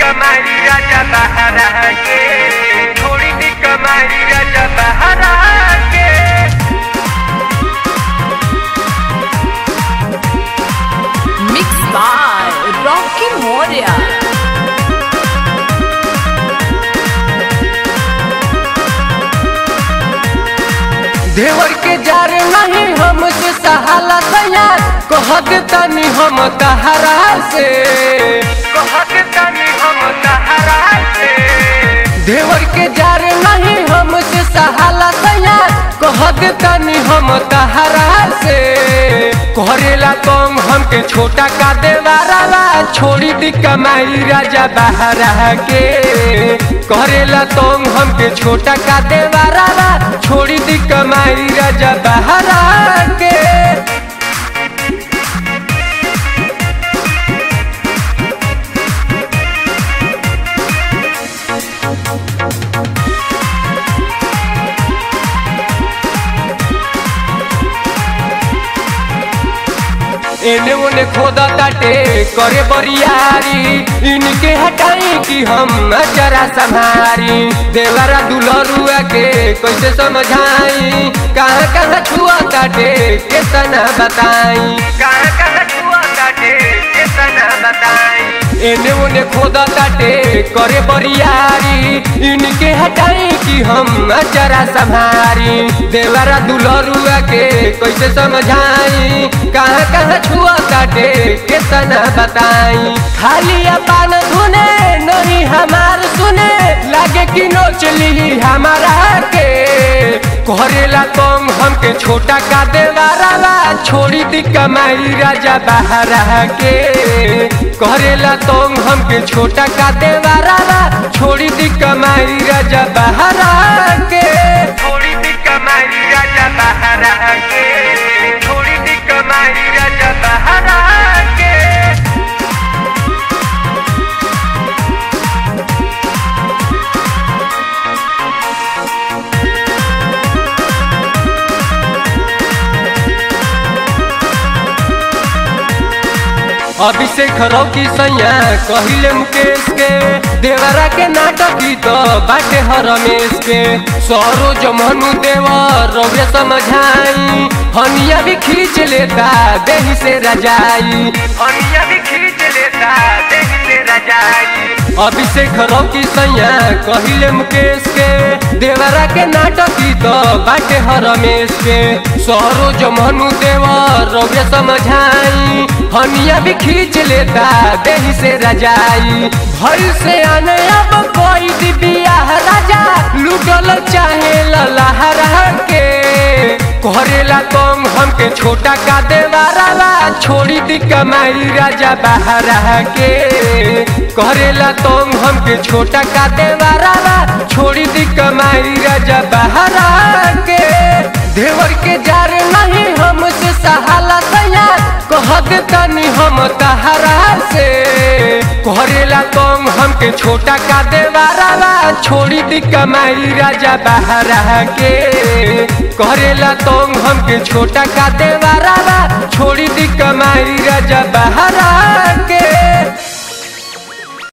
कमाई राजा बहरा के थोड़ी सी कमाई राजा बहरा के Mixed by Rocky Moria. देवर के जार नहीं हमसे सहाला तैयार कहत तनी हम तहरा से कहत तनी हम तहरा से देवर के जार नहीं हमसे सहाला तैयार कहत तनी हम तहरा से करेला कम हमके छोटा का देवारा छोड़ी दी कमाई राजा बहरा के करेला तुम हमके छोटा का देवारा छोड़ी दी कमाई राजा बहरा के एने ओने खोदा ताटे करे बरियारी इनके हटाई कि हम जरा संभारी देवरा दुलरुआ के कैसे समझाई कहाँ कहाँ छुआ ताटे कितना बताई कहाँ कहाँ छुआ ताटे कितना बताई एने ओने खोदा ताटे करे बरियारी इनके हटाई कि हम जरा संभारी देवरा दुलरुआ के कैसे समझाई कहाँ कहाँ छुआ काटे कितना बताई खाली अपन धुने नहीं हमार सुने लागे कि नोच ली हमारा के करेला तुम हमके छोटा का देवारा छोड़ी दी कमाई राजा बहरा के करेला तुम हमके छोटा का देवारा छोड़ी दी कमाई राजा बहरा के छोड़ी दी कमाई राजा बहरा के छोड़ी दी कमाई राजा बहरा के अभिषेक रौकी सैया कहिले मुकेश के देवरा के नाटक ही तो बाटे ह रमेश के सरोज मनु देवर रौरे समझाई हनिया भी खींच लेता देही से रजाई हनिया भी खींच लेता देही से रजाई अभिषेक रौकी सैया कहिले मुकेश के देवरा के नाटक ही तो बाटे ह रमेश के सरोज मनु देवर रौरे समझाई हनिया भी खींच लेता देही से रजाई भई से आने अब कोई दी बियाह राजा लुटल चाहे लहरा के करेला कम हमके छोटा का देवारा छोड़ी दी कमाई राजा बहरा के करेला तुम हमके छोटा का देवारा छोड़ी दी कमाई राजा बहरा के देवर के जार नहीं हमसे सहाला तैयार कहत तनी हम तहरा से करेला तुम हमके छोटा का देवारा छोड़ी दी कमाई राजा बहरा के करेला तुम हमके छोटा का देवारा छोड़ी दी कमाई राजा बहरा के